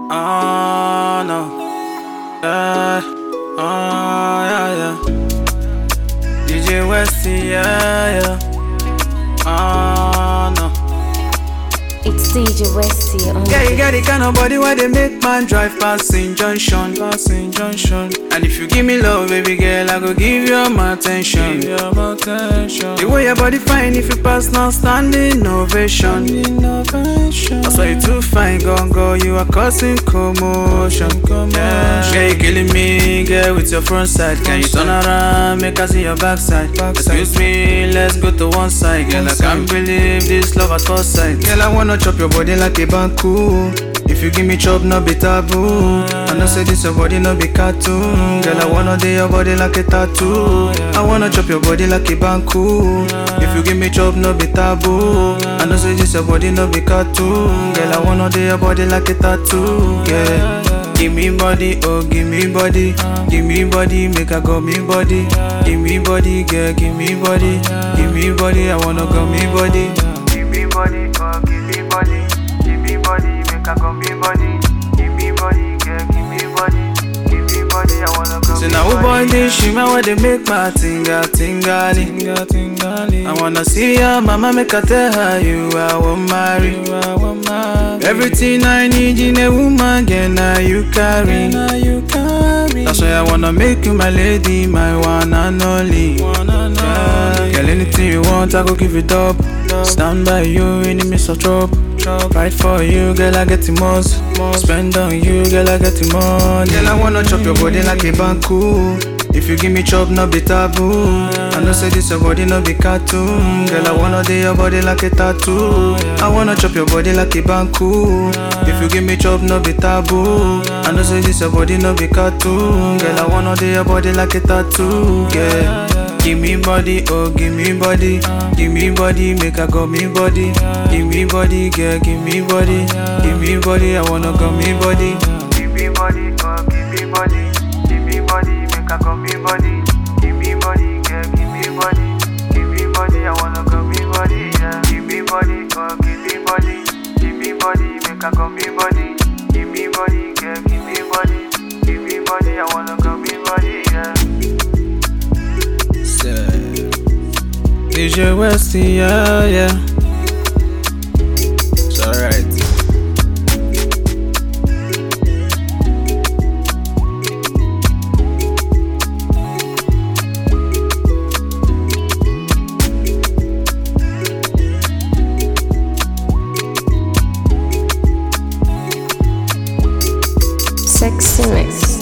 Oh no. Yeah. Oh yeah yeah. DJ Westy, yeah yeah. Oh no. It's DJ Westy on Yeah, you got the kind of body where they make man drive past St. Junction, past St. Junction. And if you give me love, baby girl, I go give you my attention. Give you my attention. The way your body fine, if you pass now, standing ovation. Innovation. That's why you too fine, gon' go, you are causing commotion. Yeah, girl, you killing me, girl, with your front side. Can you turn around, make I see your backside? Excuse me, let's go to one side, girl. I can't believe this love at first sight. Girl, I wanna chop your body like a banku. If you give me chop, no be taboo. I know say this your body, no be cartoon. Girl, I wanna do your body like a tattoo. I wanna chop your body like a banku. If you give me chop, no be taboo. I know say this your body, no be cartoon. Girl, I wanna do your body like a tattoo. Yeah. Give me body, oh give me body, give me body, make I go me body. Give me body, girl, give me body, give me body, I wanna go me body. Give me body, oh give me body, give me body, make I go me body. Give me body, girl, give me body, give me body, I wanna go. So now who boy this shima where they make my tinga tingali, tinga tingali. I wanna see your mama make I tell her you I won't marry, you I won't marry. Everything I need in a woman, girl, now you carry, now you carry. That's why I wanna make you my lady, my one and only. One and only. Girl, anything you want, I go give it up. Stand by you in the midst of trouble. Fight for you, girl, I get the most. Spend on you, girl, I get the money. Girl, I wanna chop your body like a banku. If you give me chop, no be taboo. I know say this your body, no be cartoon. Girl, I wanna do your body like a tattoo. I wanna chop your body like a banku. If you give me chop, no be taboo. I know say this your body, no be cartoon. Girl, I wanna do your body like a tattoo. Yeah. Give me body, oh give me body, give me body, make I go me body. Give me body, girl, give me body, give me body, I wanna go me body. Give me body, oh give me body, give me body, make I go me body. Give me body, girl, give me body, give me body, I wanna go me body. Yeah. Give me body, oh give me body, give me body, make I go me body. Give me body, girl, give me body, give me body, I wanna go me body. Yeah. DJ Westy, yeah, yeah. It's alright. Sexy Mix.